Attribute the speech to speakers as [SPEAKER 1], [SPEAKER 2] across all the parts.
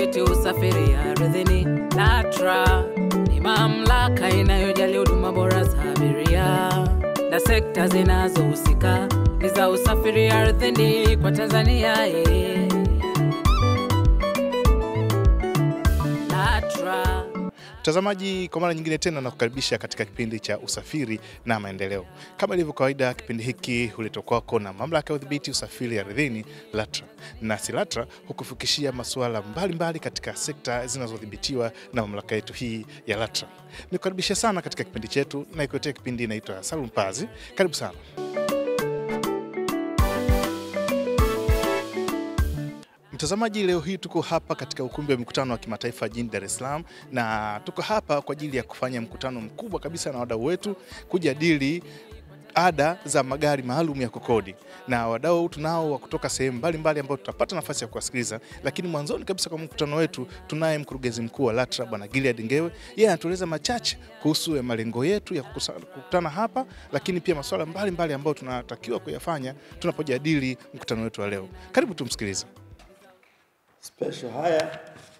[SPEAKER 1] udhibiti usafiri ardhini. LATRA ni mamlaka inayojali huduma bora za abiria na sekta zinazohusika ni za usafiri ardhini kwa Tanzania. eh. LATRA
[SPEAKER 2] Mtazamaji, kwa mara nyingine tena nakukaribisha katika kipindi cha usafiri na maendeleo. Kama ilivyo kawaida, kipindi hiki huletwa kwako na mamlaka ya udhibiti usafiri ardhini LATRA, nasi LATRA hukufikishia masuala mbalimbali katika sekta zinazodhibitiwa na mamlaka yetu hii ya LATRA. Nikukaribisha sana katika kipindi chetu na ikuletea kipindi inaitwa Salum Pazi. Karibu sana. Mtazamaji, leo hii tuko hapa katika ukumbi wa mikutano wa kimataifa jijini Dar es Salaam, na tuko hapa kwa ajili ya kufanya mkutano mkubwa kabisa na wadau wetu kujadili ada za magari maalum ya kukodi, na wadau tunao wa kutoka sehemu mbalimbali ambao tutapata nafasi ya kuwasikiliza. Lakini mwanzoni kabisa kwa mkutano wetu tunaye mkurugenzi mkuu wa LATRA Bwana Gilead Ngewe. Yeye anatueleza machache kuhusu ya malengo yetu ya kukusa- kukutana hapa, lakini pia masuala mbalimbali ambayo tunatakiwa kuyafanya tunapojadili mkutano wetu wa leo. Karibu tumsikilize.
[SPEAKER 3] Special haya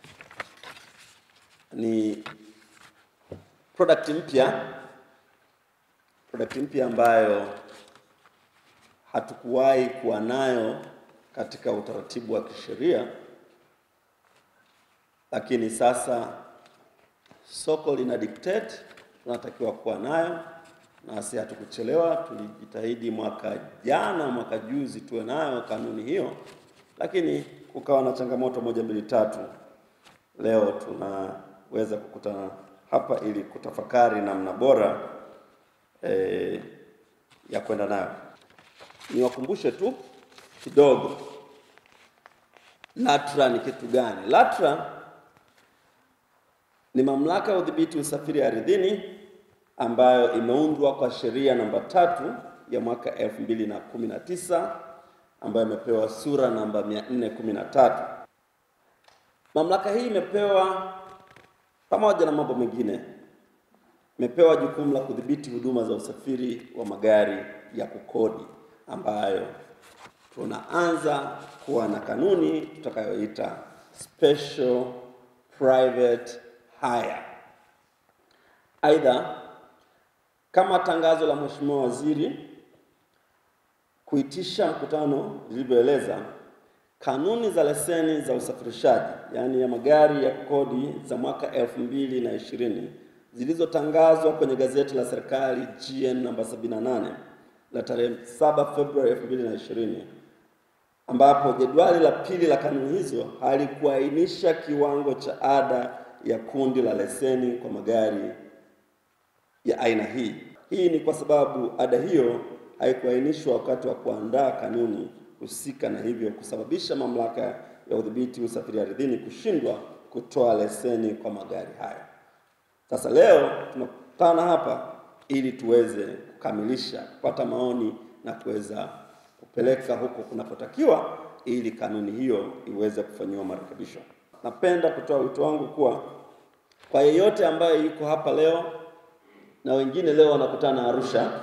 [SPEAKER 3] ni product mpya, product mpya ambayo hatukuwahi kuwa nayo katika utaratibu wa kisheria, lakini sasa soko lina dictate, tunatakiwa kuwa nayo, nasi hatukuchelewa. Tulijitahidi mwaka jana, mwaka juzi tuwe nayo kanuni hiyo, lakini kukawa na changamoto moja mbili tatu. Leo tunaweza kukutana hapa ili kutafakari namna bora eh, ya kwenda nayo. Niwakumbushe tu kidogo, LATRA ni kitu gani? LATRA ni mamlaka ya udhibiti usafiri ardhini ambayo imeundwa kwa sheria namba tatu ya mwaka 2019 ambayo imepewa sura namba 413. Mamlaka hii imepewa pamoja na mambo mengine, imepewa jukumu la kudhibiti huduma za usafiri wa magari ya kukodi ambayo tunaanza kuwa na kanuni tutakayoita special private hire. Aidha, kama tangazo la Mheshimiwa Waziri kuitisha mkutano lilivyoeleza, kanuni za leseni za usafirishaji yaani ya magari ya kukodi za mwaka elfu mbili na ishirini zilizotangazwa kwenye gazeti la serikali GN namba 78 la tarehe 7 Februari 2020 ambapo jedwali la pili la kanuni hizo halikuainisha kiwango cha ada ya kundi la leseni kwa magari ya aina hii. Hii ni kwa sababu ada hiyo haikuainishwa wakati wa kuandaa kanuni husika, na hivyo kusababisha mamlaka ya udhibiti usafiri ardhini kushindwa kutoa leseni kwa magari hayo. Sasa leo tunakutana hapa ili tuweze kukamilisha, kupata maoni na kuweza kupeleka huko kunapotakiwa ili kanuni hiyo iweze kufanyiwa marekebisho. Napenda kutoa wito wangu kuwa kwa yeyote ambaye yuko hapa leo na wengine leo wanakutana Arusha,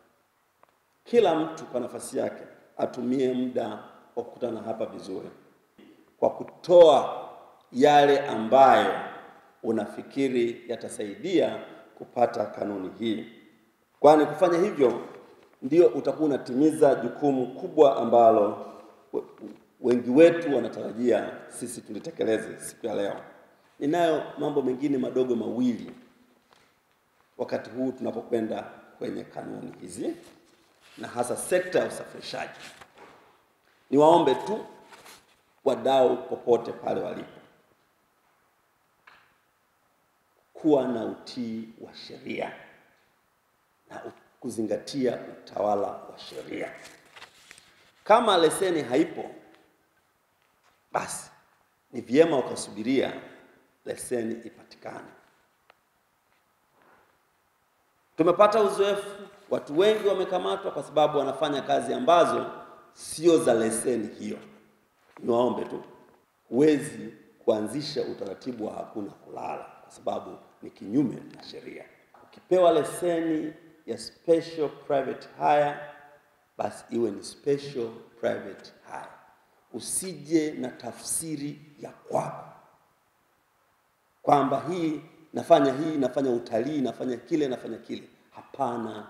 [SPEAKER 3] kila mtu kwa nafasi yake atumie muda wa kukutana hapa vizuri kwa kutoa yale ambayo unafikiri yatasaidia kupata kanuni hii, kwani kufanya hivyo ndio utakuwa unatimiza jukumu kubwa ambalo we- wengi wetu wanatarajia sisi tulitekeleze siku ya leo. Ninayo mambo mengine madogo mawili wakati huu tunapokwenda kwenye kanuni hizi na hasa sekta ya usafirishaji. Niwaombe tu wadau popote pale walipo kuwa na utii wa sheria na u- kuzingatia utawala wa sheria. Kama leseni haipo, basi ni vyema ukasubiria leseni ipatikane. Tumepata uzoefu, watu wengi wamekamatwa kwa sababu wanafanya kazi ambazo sio za leseni hiyo. Niwaombe tu, huwezi kuanzisha utaratibu wa hakuna kulala kwa sababu ni kinyume na sheria. Ukipewa leseni ya special private hire, basi iwe ni special private hire. Usije na tafsiri ya kwako kwamba hii nafanya hii nafanya utalii nafanya kile nafanya kile. Hapana.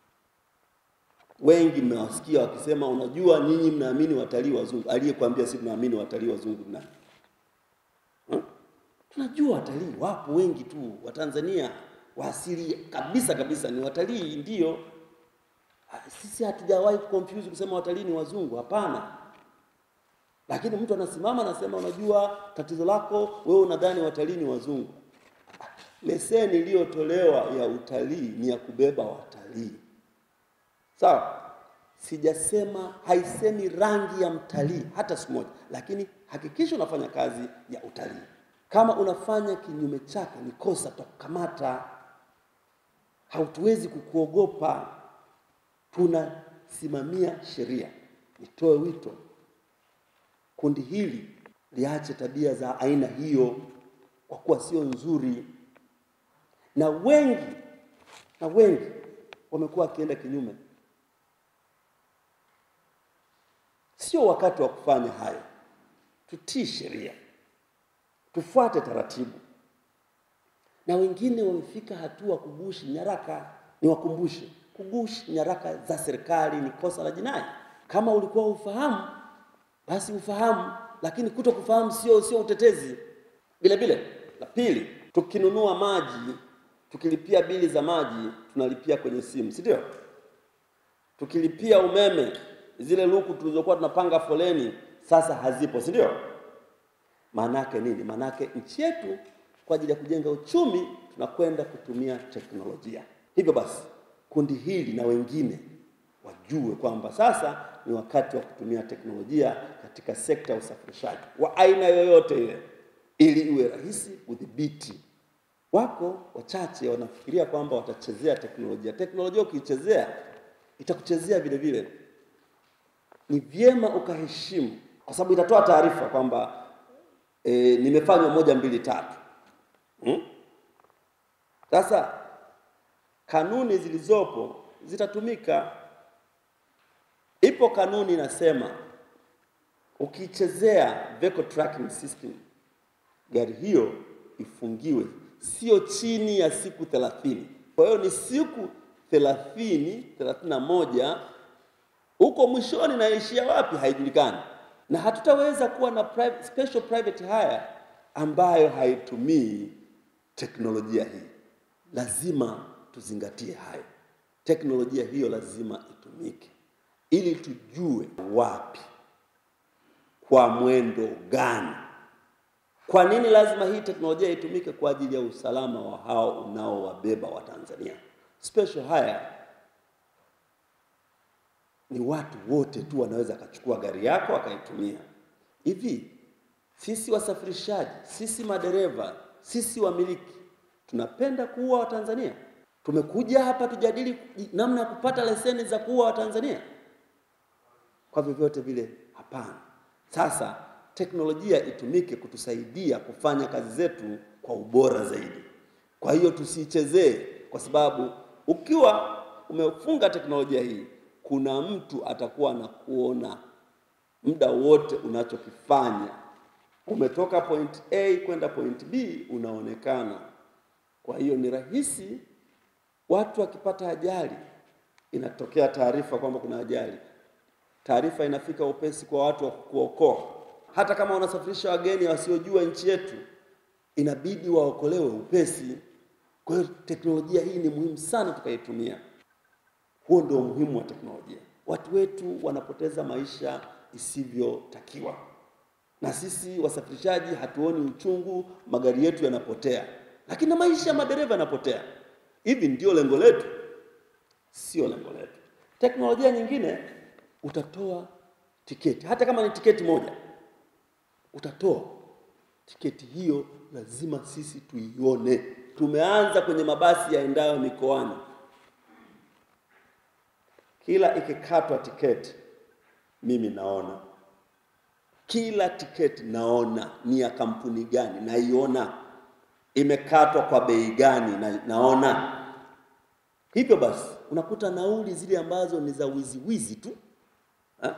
[SPEAKER 3] Wengi mmewasikia wakisema, unajua nyinyi mnaamini watalii wazungu. Aliyekwambia si tunaamini watalii wazungu ni nani? Hmm? Tunajua watalii wapo wengi tu, Watanzania wa asili kabisa kabisa ni watalii, ndio. Ah, Sisi hatujawahi confuse kusema watalii ni wazungu, hapana. Lakini mtu anasimama anasema, unajua tatizo lako wewe unadhani watalii ni wazungu. Leseni iliyotolewa ya utalii ni ya kubeba watalii, sawa? Sijasema, haisemi rangi ya mtalii hata siku moja, lakini hakikisha unafanya kazi ya utalii. Kama unafanya kinyume chake, ni kosa, tutakukamata. Hatuwezi kukuogopa, tunasimamia sheria. Nitoe wito kundi hili liache tabia za aina hiyo, kwa kuwa sio nzuri, na wengi na wengi wamekuwa wakienda kinyume. Sio wakati wa kufanya hayo. Tutii sheria, tufuate taratibu. Na wengine wamefika hatua kugushi nyaraka. Niwakumbushe, kugushi nyaraka za serikali ni kosa la jinai. Kama ulikuwa ufahamu basi ufahamu, lakini kuto kufahamu sio sio utetezi. Vile vile, la pili, tukinunua maji, tukilipia bili za maji tunalipia kwenye simu, si ndio? Tukilipia umeme, zile luku tulizokuwa tunapanga foleni sasa hazipo, si ndio? Maanake nini? Maanake nchi yetu kwa ajili ya kujenga uchumi tunakwenda kutumia teknolojia. Hivyo basi, kundi hili na wengine wajue kwamba sasa ni wakati wa kutumia teknolojia katika sekta ya usafirishaji wa aina yoyote ile, ili iwe rahisi kudhibiti. Wako wachache wanafikiria kwamba watachezea teknolojia. Teknolojia ukiichezea itakuchezea vile vile. Ni vyema ukaheshimu, kwa sababu itatoa taarifa kwamba e, nimefanywa moja mbili tatu. Hmm? Sasa kanuni zilizopo zitatumika. Ipo kanuni inasema ukichezea vehicle tracking system, gari hiyo ifungiwe sio chini ya siku thelathini. Kwa hiyo ni siku thelathini, thelathini na moja, huko mwishoni naishia wapi haijulikani, na hatutaweza kuwa na private, special private hire ambayo haitumii teknolojia hii. Lazima tuzingatie hayo, teknolojia hiyo lazima itumike ili tujue wapi, kwa mwendo gani. Kwa nini lazima hii teknolojia itumike? Kwa ajili ya usalama wa hao unaowabeba wa Tanzania. Special hire ni watu wote tu wanaweza akachukua gari yako akaitumia. Hivi sisi wasafirishaji, sisi madereva, sisi wamiliki tunapenda kuua Watanzania? Tumekuja hapa tujadili namna ya kupata leseni za kuua Watanzania? Kwa vyovyote vile, hapana. Sasa teknolojia itumike kutusaidia kufanya kazi zetu kwa ubora zaidi. Kwa hiyo tusiichezee, kwa sababu ukiwa umefunga teknolojia hii, kuna mtu atakuwa anakuona muda wote unachokifanya. Umetoka point A kwenda point B, unaonekana. Kwa hiyo ni rahisi watu wakipata ajali, inatokea taarifa kwamba kuna ajali, taarifa inafika upesi kwa watu wa kuokoa. Hata kama wanasafirisha wageni wasiojua nchi yetu, inabidi waokolewe upesi. Kwa hiyo teknolojia hii ni muhimu sana tukaitumia. Huo ndio umuhimu wa teknolojia. Watu wetu wanapoteza maisha isivyotakiwa, na sisi wasafirishaji hatuoni uchungu, magari yetu yanapotea, lakini na maisha ya madereva yanapotea. Hivi ndio lengo letu? Sio lengo letu. Teknolojia nyingine, utatoa tiketi, hata kama ni tiketi moja, utatoa tiketi hiyo, lazima sisi tuione. Tumeanza kwenye mabasi yaendayo mikoani, kila ikikatwa tiketi, mimi naona kila tiketi, naona ni ya kampuni gani, naiona imekatwa kwa bei gani, na, naona hivyo basi unakuta nauli zile ambazo ni za wizi wizi tu ha?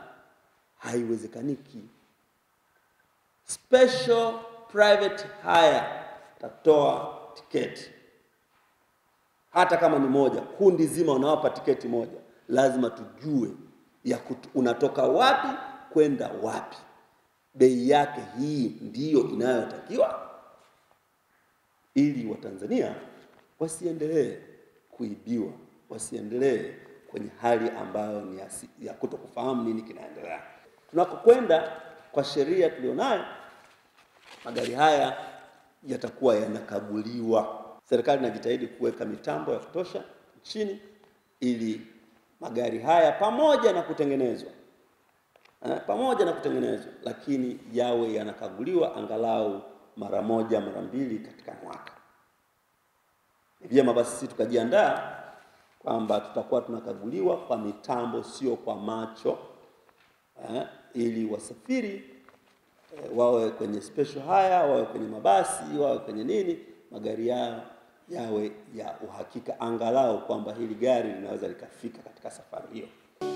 [SPEAKER 3] haiwezekaniki. Special private hire atatoa tiketi hata kama ni moja, kundi zima unawapa tiketi moja, lazima tujue ya kutu, unatoka wapi kwenda wapi, bei yake hii ndiyo inayotakiwa, ili Watanzania wasiendelee kuibiwa, wasiendelee kwenye hali ambayo ni ya, si- ya kutokufahamu nini kinaendelea. Tunakokwenda kwa sheria tulionayo, magari haya yatakuwa yanakaguliwa. Serikali inajitahidi kuweka mitambo ya kutosha nchini ili magari haya pamoja na kutengenezwa eh, pamoja na kutengenezwa, lakini yawe yanakaguliwa angalau mara moja mara mbili katika mwaka. Ni vyema basi sisi tukajiandaa kwamba tutakuwa tunakaguliwa kwa mitambo, sio kwa macho eh, ili wasafiri eh, wawe kwenye special haya, wawe kwenye mabasi, wawe kwenye nini, magari yao yawe ya uhakika, angalau kwamba hili gari linaweza likafika katika safari hiyo.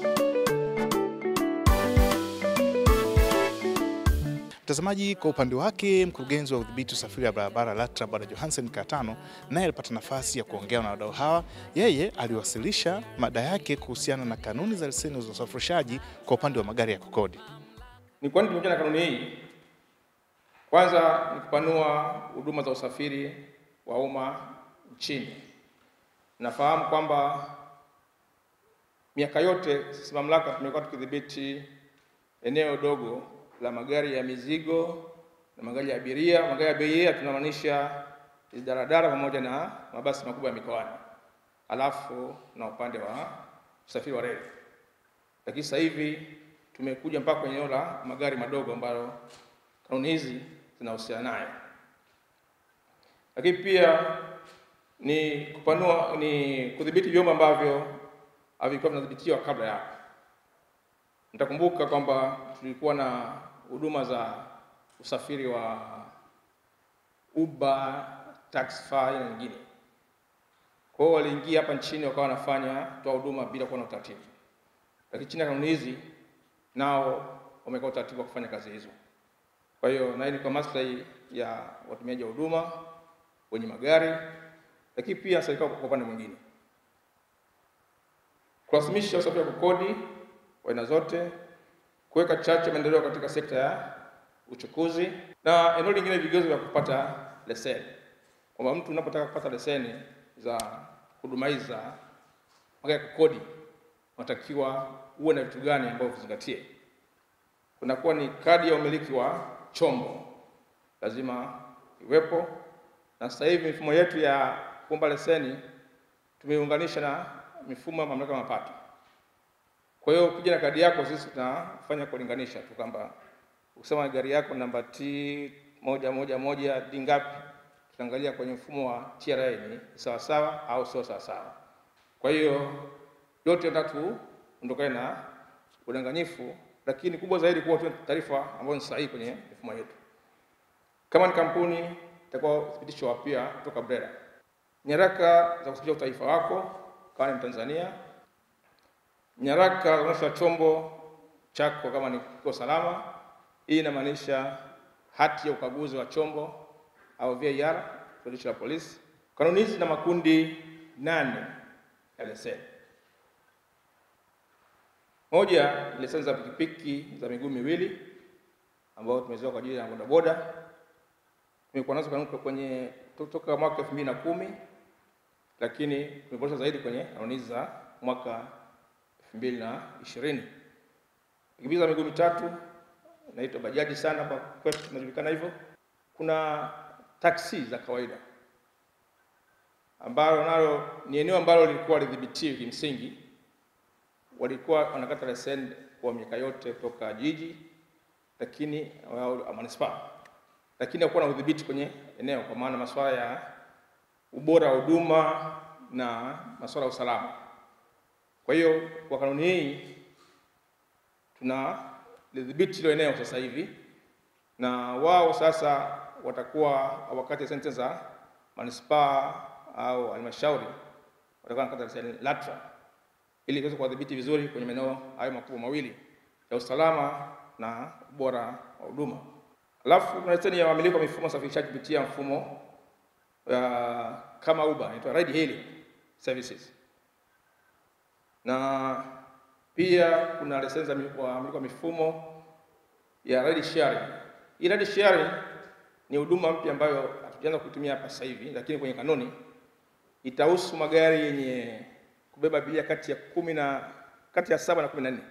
[SPEAKER 2] Mtazamaji, kwa upande wake mkurugenzi wa udhibiti usafiri wa barabara LATRA Bwana Johansen Katano naye alipata nafasi ya kuongea na wadau hawa. Yeye aliwasilisha mada yake kuhusiana na kanuni za leseni za usafirishaji kwa upande wa magari ya kukodi.
[SPEAKER 4] Ni kwa nini tumekuja na kanuni hii? Kwanza ni kupanua huduma za usafiri wa umma nchini. Nafahamu kwamba miaka yote sisi mamlaka tumekuwa tukidhibiti eneo dogo la magari ya mizigo na magari ya abiria. Magari ya abiria tunamaanisha hizi daradara pamoja na mabasi makubwa ya mikoani, alafu na upande wa usafiri wa reli lakini sasa hivi tumekuja mpaka kwenye eneo la magari madogo ambayo kanuni hizi zinahusiana nayo. Lakini pia ni kupanua, ni kudhibiti vyombo ambavyo havikuwa vinadhibitiwa kabla ya hapo. Mtakumbuka kwamba tulikuwa na huduma za usafiri wa Uber, Taxify na nyingine. Kwa hiyo waliingia hapa nchini wakawa wanafanya toa huduma bila kuwa na utaratibu lakini chini ya kanuni hizi nao wameweka utaratibu wa kufanya kazi hizo. Kwa hiyo na hii ni kwa maslahi ya watumiaji wa huduma wenye magari, lakini pia serikali kwa upande mwingine kurasimisha usafiri wa kukodi wa aina zote, kuweka chachu ya maendeleo katika sekta ya uchukuzi, na eneo lingine vigezo vya kupata leseni, kwamba mtu unapotaka kupata leseni za huduma hizi za magari ya kukodi unatakiwa uwe na vitu gani ambavyo vizingatie. Kunakuwa ni kadi ya umiliki wa chombo lazima iwepo, na sasa hivi mifumo yetu ya kuomba leseni tumeiunganisha na mifumo ya mamlaka ya mapato. Kwa hiyo ukija na kadi yako, sisi tunafanya kulinganisha tu kwamba ukisema gari yako namba T moja moja moja D ngapi, tutaangalia kwenye mfumo wa TRA ni sawa sawa au sio sawa sawa. Kwa hiyo yote tatu ondokane na udanganyifu, lakini kubwa zaidi kuwa tu taarifa ambazo ni sahihi kwenye mifumo yetu. Kama ni kampuni, itakuwa uthibitisho wa pia kutoka BRELA, nyaraka za kuthibitisha utaifa wako kama ni Mtanzania, nyaraka za kuonyesha chombo chako kama ni kiko salama. Hii inamaanisha hati ya ukaguzi wa chombo au VAR kwa jeshi la polisi. Kanuni hizi na makundi nane ya leseni. Moja, leseni za pikipiki za miguu miwili ambao tumeziweka kwa ajili ya bodaboda. Tumekuwa nazo kanuni kwenye toka mwaka elfu mbili na kumi lakini tumeboresha zaidi kwenye kanuni hizi za mwaka elfu mbili na ishirini. Pikipiki za miguu mitatu inaitwa bajaji sana kwa kwetu tunajulikana hivyo. Kuna taksi za kawaida ambalo nalo ni eneo ambalo lilikuwa lidhibitiwi kimsingi walikuwa wanakata leseni kwa miaka yote kutoka jiji lakini au manispaa, lakini hakuwa na udhibiti kwenye eneo, kwa maana masuala ya ubora wa huduma na masuala ya usalama. Kwa hiyo kwa kanuni hii tuna lidhibiti hilo eneo sasa hivi, na wao sasa watakuwa wakati leseni za manispaa au halmashauri watakuwa wanakata leseni LATRA ili tuweze kuwadhibiti vizuri kwenye maeneo hayo makubwa mawili ya usalama na ubora wa huduma. Alafu kuna leseni ya wamiliki wa mifumo ya usafirishaji kupitia mfumo uh, kama Uber inaitwa ride hailing services, na pia kuna leseni za mi- wamiliki wa mifumo ya ride sharing. Hii ride sharing ni huduma mpya ambayo hatujaanza kuitumia hapa sasa hivi, lakini kwenye kanuni itahusu magari yenye kubeba abiria kati ya kumi na kati ya saba na kumi na nne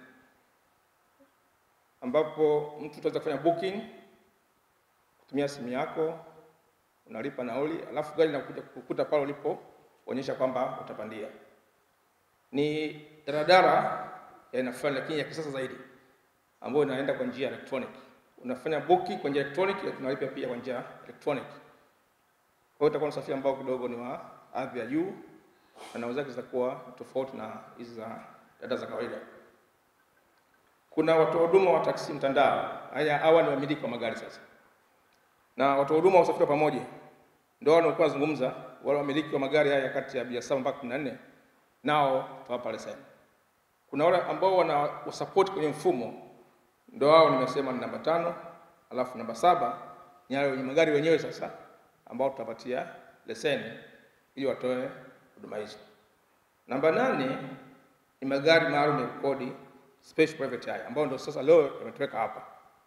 [SPEAKER 4] ambapo mtu utaweza kufanya booking kutumia simu yako, unalipa nauli, alafu gari linakuja kukuta pale ulipoonyesha kwamba utapandia. Ni daradara ya aina fulani, lakini ya kisasa zaidi, ambayo inaenda kwa njia ya electronic. Unafanya booking kwa njia ya electronic, na tunalipa pia kwa njia ya electronic. Kwa hiyo utakuwa na usafiri ambao kidogo ni wa hadhi ya juu na nauli zake zitakuwa tofauti na hizi za dada za kawaida. Kuna watoa huduma wa taksi mtandao, haya hawa ni wamiliki wa magari sasa, na watoa huduma wa usafiri wa pamoja ndio wao wanaokuwa nazungumza, wale wamiliki wa magari haya kati ya abiria saba mpaka kumi na nne nao tutawapa leseni. Kuna wale ambao wana wasupport kwenye mfumo, ndio wao nimesema ni namba tano, alafu namba saba ni wale wenye magari wenyewe sasa ambao tutapatia leseni ili watoe huduma hizo. Namba nane ni magari maalum ya kukodi special private hire ambayo ndio sasa leo yametoweka hapa,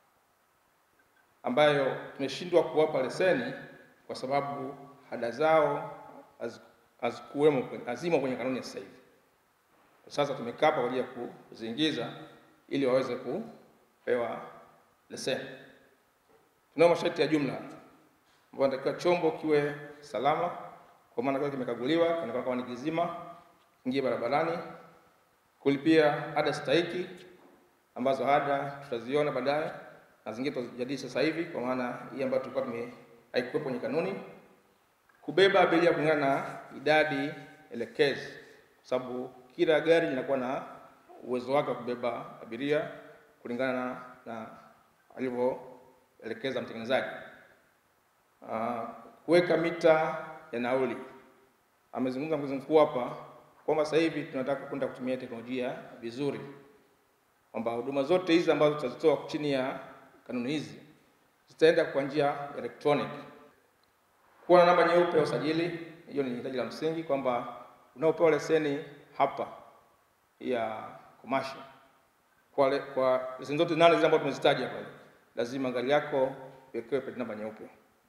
[SPEAKER 4] ambayo tumeshindwa kuwapa leseni kwa sababu ada zao haz- hazikuwemo kwenye- hazimo kwenye kanuni ya sasa hivi. Sasa tumekaa hapa kwa ajili ya kuziingiza ili waweze kupewa leseni. Tunao masharti ya jumla ambayo inatakiwa chombo kiwe salama, kwa maana kiwe kimekaguliwa, kionekana kama ni kizima, ingie barabarani, kulipia ada stahiki ambazo ada tutaziona baadaye na zingine tutazijadili sasa hivi, kwa maana hii ambayo tulikuwa tume haikuwepo kwenye kanuni, kubeba abiria kulingana na idadi elekezi, kwa sababu kila gari linakuwa na uwezo wake wa kubeba abiria kulingana na, na alivyoelekeza mtengenezaji. Ah, kuweka mita ya nauli. Amezungumza mkurugenzi mkuu hapa kwamba sasa hivi tunataka kwenda kutumia teknolojia vizuri, kwamba huduma zote hizi ambazo tutazitoa chini ya kanuni hizi zitaenda kwa njia ya electronic. Kuwa na namba nyeupe ya usajili, hiyo ni hitaji la msingi, kwamba unaopewa leseni hapa ya commercial kwa, le, kwa leseni zote nane zile ambazo tumezitaja pale, lazima gari yako iwekewe plate namba nyeupe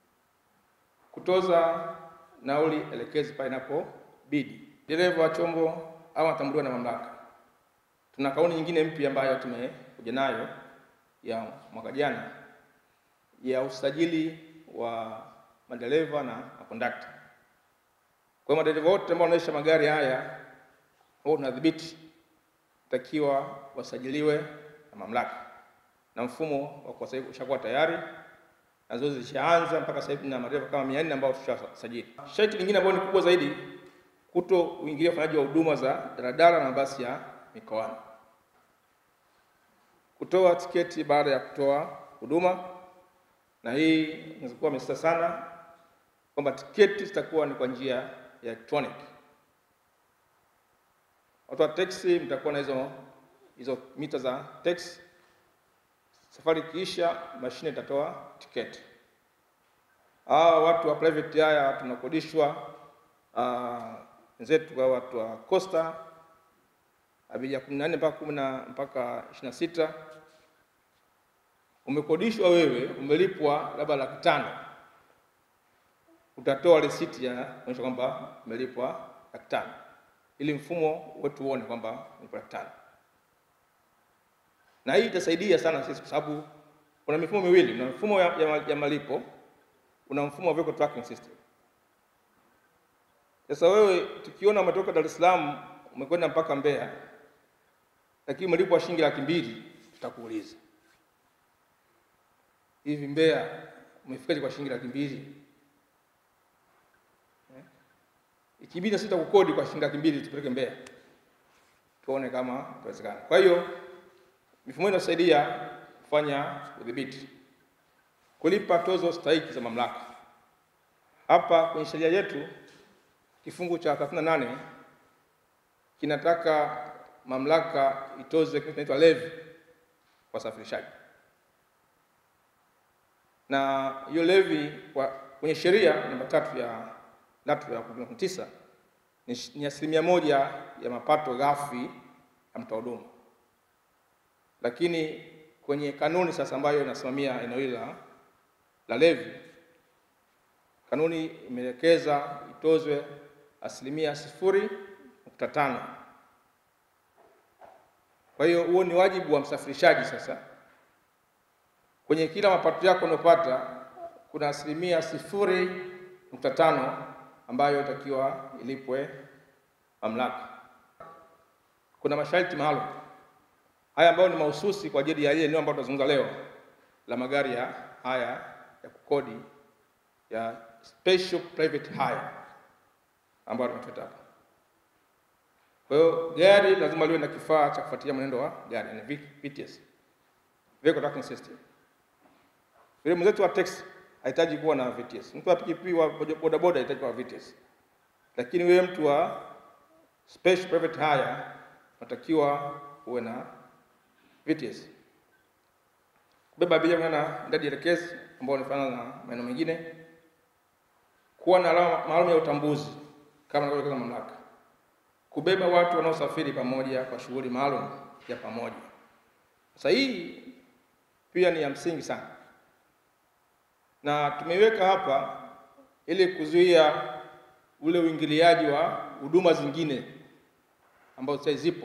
[SPEAKER 4] kutoza nauli elekezi pale inapobidi. Dereva wa chombo au atambuliwa na mamlaka. Tuna kauni nyingine mpya ambayo tumekuja nayo ya mwaka jana ya usajili wa madereva na makondakta. Kwa hiyo madereva wote ambao wanaendesha magari haya ambao tunadhibiti takiwa wasajiliwe na mamlaka, na mfumo wa kwa sasa hivi ushakuwa tayari na zoezi zishaanza mpaka sasa hivi na madereva kama 400 ambao tushasajili. Sharti lingine ambalo ni kubwa zaidi, kuto uingilia ufanyaji wa huduma za daladala na mabasi ya mikoani. Kutoa tiketi baada ya kutoa huduma, na hii inaweza kuwa amesisitiza sana kwamba tiketi zitakuwa ni kwa njia ya electronic. Watu wa teksi mtakuwa na hizo hizo mita za teksi Safari ikiisha, mashine itatoa tiketi. Hawa watu wa private haya tunakodishwa, ah, wenzetu kwa watu wa Costa abiria kumi na nne mpaka kumi na mpaka ishirini na sita umekodishwa wewe, umelipwa labda laki tano, utatoa risiti ya kuonyesha kwamba umelipwa laki tano ili mfumo wetu uone kwamba umelipwa laki tano na hii itasaidia sana sisi kwa sababu kuna mifumo miwili, una mfumo ya, ya, ya malipo, una mfumo wa vehicle tracking system. Sasa wewe tukiona umetoka Dar es Salaam umekwenda mpaka Mbeya, lakini umelipwa shilingi laki mbili, tutakuuliza hivi, Mbeya umefikaje kwa shilingi laki mbili? Eh? Ikibidi na sisi tutakukodi kwa shilingi laki mbili tupeleke Mbeya, tuone kama itawezekana. Kwa hiyo mifumo hii inasaidia kufanya udhibiti, kulipa tozo stahiki za mamlaka. Hapa kwenye sheria yetu kifungu cha 38 kinataka mamlaka itoze kitu kinaitwa levy kwa wasafirishaji, na hiyo levy kwa kwenye sheria namba tatu ya LATRA ya 2019 ni, shi- ni asilimia moja ya mapato ghafi ya mtoa huduma, lakini kwenye kanuni sasa ambayo inasimamia eneo hili la, la levy, kanuni imeelekeza itozwe asilimia sifuri nukta tano. Kwa hiyo huo ni wajibu wa msafirishaji sasa kwenye kila mapato yako unayopata kuna asilimia sifuri nukta tano ambayo itakiwa ilipwe mamlaka. Kuna masharti maalum haya ambayo ni mahususi kwa ajili ya ile eneo ambalo tunazungumza leo la magari ya haya ya kukodi ya special private hire ambayo tumeteta hapa. Kwa hiyo gari lazima liwe na kifaa cha kufuatilia mwenendo wa gari, yani VTS, vehicle tracking system. Yule mwenzetu wa taxi hahitaji kuwa na VTS. Mtu wa pikipiki wa bodaboda hahitaji kuwa na VTS. Lakini wewe mtu wa special private hire unatakiwa uwe na VTS. Kubeba abiria na idadi elekezi ambao inafanana na maeneo mengine. Kuwa na alama maalum ya utambuzi kama inavyoelekeza mamlaka. Kubeba watu wanaosafiri pamoja kwa shughuli maalum ya pamoja. Sasa hii pia ni ya msingi sana na tumeiweka hapa ili kuzuia ule uingiliaji wa huduma zingine ambazo sasa zipo.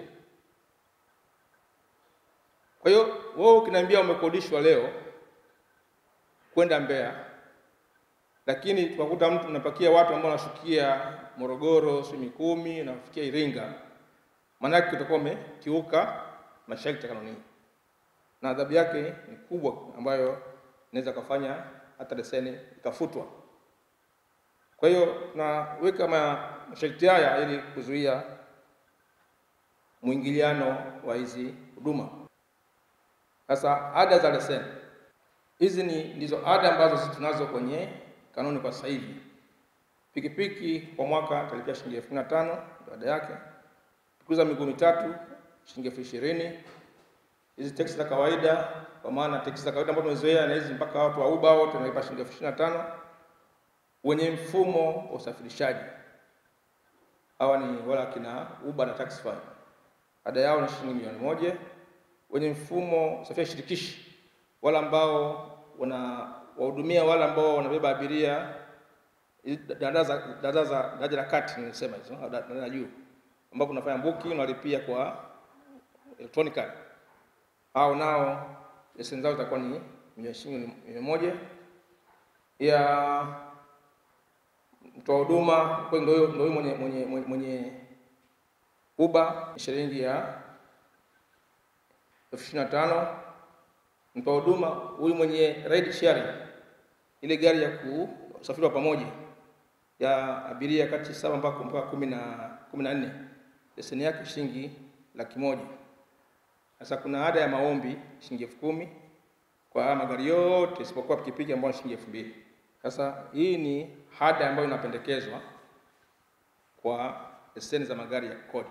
[SPEAKER 4] Kwa hiyo wewe ukiniambia umekodishwa leo kwenda Mbeya, lakini tukakuta mtu unapakia watu ambao wanashukia Morogoro, si Mikumi, nafikia Iringa, maanake utakuwa umekiuka masharti ya kanuni hii, na adhabu yake ni kubwa ambayo inaweza kufanya hata leseni ikafutwa. Kwa hiyo tunaweka ma- masharti haya ili kuzuia mwingiliano wa hizi huduma. Sasa ada za leseni hizi ni ndizo ada ambazo sisi tunazo kwenye kanuni kwa sasa hivi. Pikipiki kwa mwaka atalipia shilingi elfu kumi na tano ndio ada yake. Pikipiki za miguu mitatu shilingi elfu ishirini hizi teksi za kawaida kwa maana teksi za kawaida ambazo tumezoea na hizi mpaka watu wa Uber wote wanalipa shilingi elfu ishirini na tano wenye mfumo wa usafirishaji hawa ni wala kina Uber na Taxify, ada yao ni shilingi milioni moja. Wenye mfumo wa usafiri shirikishi, wale ambao wana wahudumia wale ambao wanabeba abiria hizi daraja za daraja za daraja la kati, nilisema hizo au daraja la juu, ambapo unafanya booking unalipia kwa electronically hao nao leseni zao zitakuwa ni milioni shilingi milioni moja ya mtoa huduma kwa ndio huyo- ndio huyo mwenye mwenye mwenye, mwenye Uber ni shilingi ya elfu ishirini na tano. Mtoa huduma huyu mwenye ride sharing, ile gari ya kusafiri wa pamoja ya abiria kati saba mpaka mpaka kumi na kumi na nne leseni yake shilingi laki moja. Sasa kuna ada ya maombi shilingi elfu kumi kwa haya magari yote isipokuwa pikipiki ambayo ni shilingi elfu mbili. Sasa hii ni ada ambayo inapendekezwa kwa leseni za magari ya kodi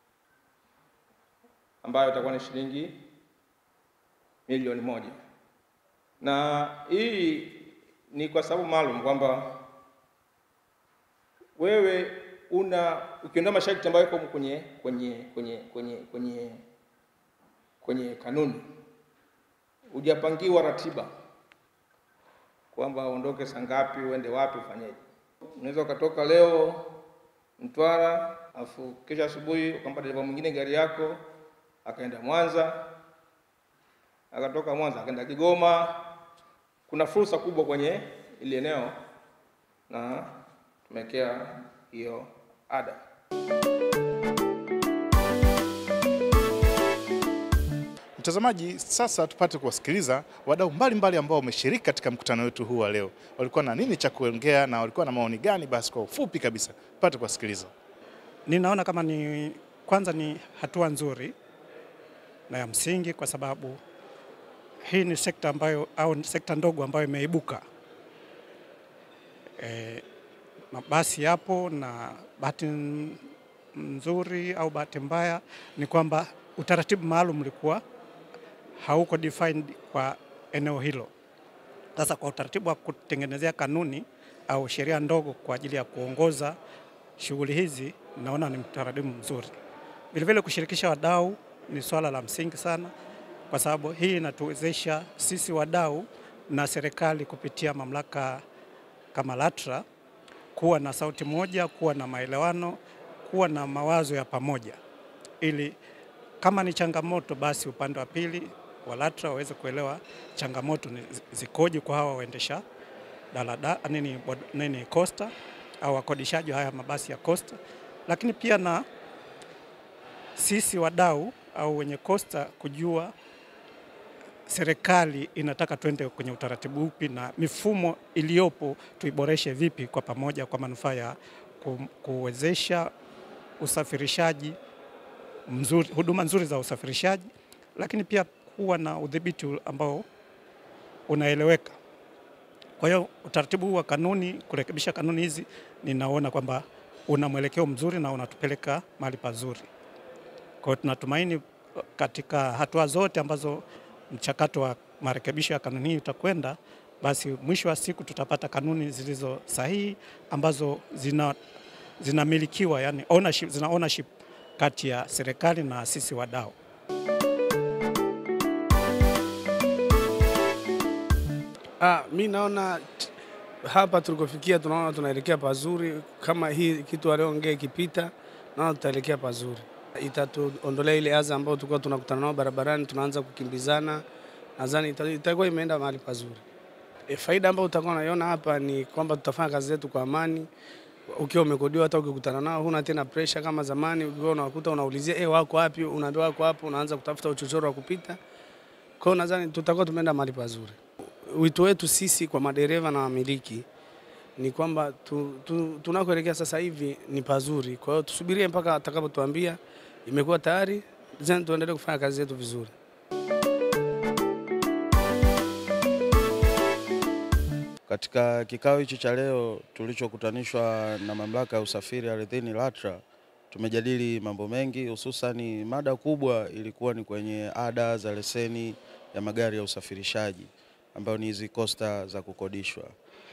[SPEAKER 4] ambayo itakuwa ni shilingi milioni moja, na hii ni kwa sababu maalum kwamba wewe una ukiondoa masharti ambayo yako kwenye kwenye kwenye kwenye kwenye kwenye kanuni, hujapangiwa ratiba kwamba uondoke saa ngapi, uende wapi, ufanyeje. Unaweza ukatoka leo Mtwara, afu kesho asubuhi ukampa dereva mwingine gari yako akaenda Mwanza, akatoka Mwanza akaenda Kigoma. Kuna fursa kubwa kwenye ile eneo na tumewekea hiyo ada.
[SPEAKER 2] Mtazamaji, sasa tupate kuwasikiliza wadau mbalimbali ambao wameshiriki katika mkutano wetu huu wa leo. Walikuwa na nini cha kuongea na walikuwa na maoni gani? Basi kwa ufupi kabisa tupate kuwasikiliza.
[SPEAKER 5] Ninaona kama ni kwanza ni hatua nzuri na ya msingi, kwa sababu hii ni sekta ambayo au ni sekta ndogo ambayo imeibuka. E, mabasi yapo na bahati n- nzuri au bahati mbaya ni kwamba utaratibu maalum ulikuwa hauko defined kwa eneo hilo. Sasa kwa utaratibu wa kutengenezea kanuni au sheria ndogo kwa ajili ya kuongoza shughuli hizi, naona ni utaratibu mzuri. Vilevile kushirikisha wadau ni swala la msingi sana, kwa sababu hii inatuwezesha sisi wadau na serikali kupitia mamlaka kama LATRA kuwa na sauti moja, kuwa na maelewano, kuwa na mawazo ya pamoja, ili kama ni changamoto, basi upande wa pili wa LATRA waweze kuelewa changamoto ni zikoje kwa hawa waendesha dalada nini, bod- nini costa au wakodishaji wa haya mabasi ya costa, lakini pia na sisi wadau au wenye costa kujua serikali inataka twende kwenye utaratibu upi na mifumo iliyopo tuiboreshe vipi kwa pamoja kwa manufaa ya ku- kuwezesha usafirishaji mzuri, huduma nzuri za usafirishaji, lakini pia kuwa na udhibiti ambao unaeleweka. Kwa hiyo utaratibu huu wa kanuni, kurekebisha kanuni hizi, ninaona kwamba una mwelekeo mzuri na unatupeleka mahali pazuri. Kwa hiyo tunatumaini katika hatua zote ambazo mchakato wa marekebisho ya kanuni hii utakwenda, basi mwisho wa siku tutapata kanuni zilizo sahihi ambazo zina zinamilikiwa, yani ownership, zina ownership kati ya serikali na sisi wadau.
[SPEAKER 6] Ah, mi naona t- hapa tulikofikia, tunaona tunaelekea pazuri. Kama hii kitu aliongea ikipita, naona tutaelekea pazuri, itatuondolea ile adha ambayo tulikuwa tunakutana nao barabarani, tunaanza kukimbizana. Nadhani ita- itakuwa imeenda mahali pazuri. E, faida ambayo utakuwa unaiona hapa ni kwamba tutafanya kazi zetu kwa amani. Ukiwa umekodiwa, hata ukikutana nao huna tena pressure kama zamani. Ukiwa unakuta unaulizia eh, wako wapi, unaambiwa wako hapo, unaanza kutafuta uchochoro wa kupita. Kwa hiyo nadhani tutakuwa tumeenda mahali pazuri. Wito wetu sisi kwa madereva na wamiliki ni kwamba tu, tu, tunakoelekea sasa hivi ni pazuri. Kwa hiyo tusubirie mpaka atakapotuambia imekuwa tayari, then tuendelee kufanya kazi zetu vizuri.
[SPEAKER 7] Katika kikao hichi cha leo tulichokutanishwa na mamlaka ya usafiri ardhini LATRA, tumejadili mambo mengi, hususani mada kubwa ilikuwa ni kwenye ada za leseni ya magari ya usafirishaji ambayo ni hizi kosta za kukodishwa.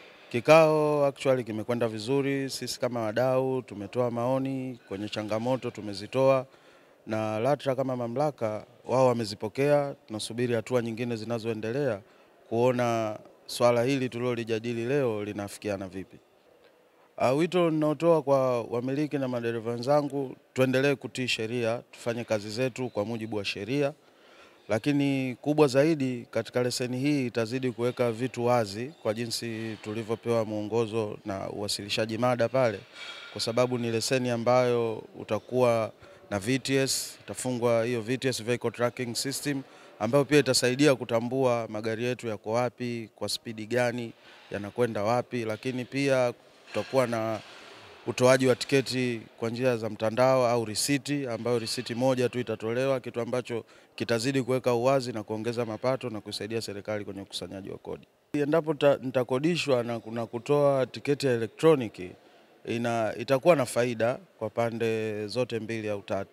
[SPEAKER 7] Kikao actually kimekwenda vizuri. Sisi kama wadau tumetoa maoni kwenye changamoto, tumezitoa na LATRA kama mamlaka wao wamezipokea. Tunasubiri hatua nyingine zinazoendelea kuona swala hili tulilolijadili leo linafikiana vipi. Uh, wito ninaotoa kwa wamiliki na madereva wenzangu, tuendelee kutii sheria, tufanye kazi zetu kwa mujibu wa sheria, lakini kubwa zaidi katika leseni hii itazidi kuweka vitu wazi kwa jinsi tulivyopewa mwongozo na uwasilishaji mada pale, kwa sababu ni leseni ambayo utakuwa na VTS, itafungwa hiyo VTS vehicle tracking system ambayo pia itasaidia kutambua magari yetu yako wapi, kwa spidi gani, yanakwenda wapi, lakini pia tutakuwa na utoaji wa tiketi kwa njia za mtandao au risiti, ambayo risiti moja tu itatolewa, kitu ambacho kitazidi kuweka uwazi na kuongeza mapato na kusaidia serikali kwenye ukusanyaji wa kodi. Endapo ta- nitakodishwa na kuna kutoa tiketi ya elektroniki ina, itakuwa na faida kwa pande zote mbili au tatu.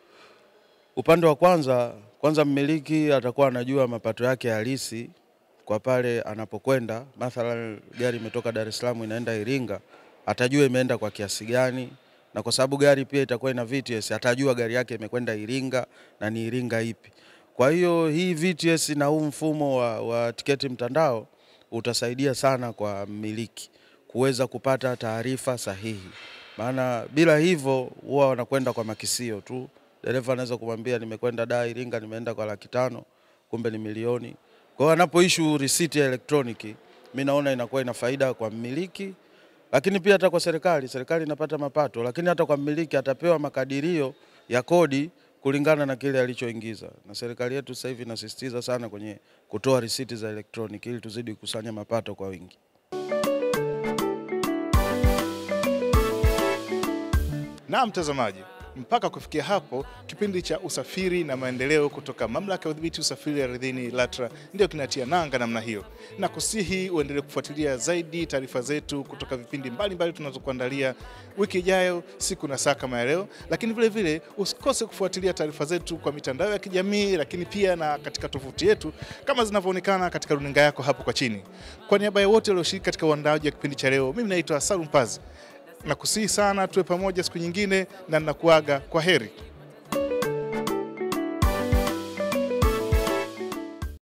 [SPEAKER 7] Upande wa kwanza, kwanza mmiliki atakuwa anajua mapato yake halisi kwa pale anapokwenda. Mathalan, gari imetoka Dar es Salaam inaenda Iringa, atajua imeenda kwa kiasi gani, na kwa sababu gari pia itakuwa ina VTS, atajua gari yake imekwenda Iringa na ni Iringa ipi. Kwa hiyo hii VTS na huu mfumo wa, wa tiketi mtandao utasaidia sana kwa mmiliki kuweza kupata taarifa sahihi, maana bila hivyo huwa wanakwenda kwa makisio tu. Dereva anaweza kumwambia nimekwenda da Iringa, nimeenda kwa laki tano, kumbe ni milioni. Kwa hiyo anapoishu risiti ya elektroniki, mi naona inakuwa ina faida kwa mmiliki, lakini pia hata kwa serikali. Serikali inapata mapato, lakini hata kwa mmiliki atapewa makadirio ya kodi kulingana na kile alichoingiza. Na serikali yetu sasa hivi inasisitiza sana kwenye kutoa risiti za elektroniki ili tuzidi kukusanya mapato kwa wingi.
[SPEAKER 2] Na mtazamaji, mpaka kufikia hapo, kipindi cha usafiri na maendeleo kutoka mamlaka ya udhibiti usafiri ardhini LATRA ndio kinatia nanga namna hiyo, na kusihi uendelee kufuatilia zaidi taarifa zetu kutoka vipindi mbalimbali tunazokuandalia wiki ijayo, siku na saa kama ya leo, lakini vile vile usikose kufuatilia taarifa zetu kwa mitandao ya kijamii, lakini pia na katika tovuti yetu kama zinavyoonekana katika runinga yako hapo kwa chini. Kwa niaba ya wote walioshiriki katika uandaaji wa kipindi cha leo, mimi naitwa Salum Pazi. Nakusihi sana tuwe pamoja siku nyingine, na ninakuaga kwa heri.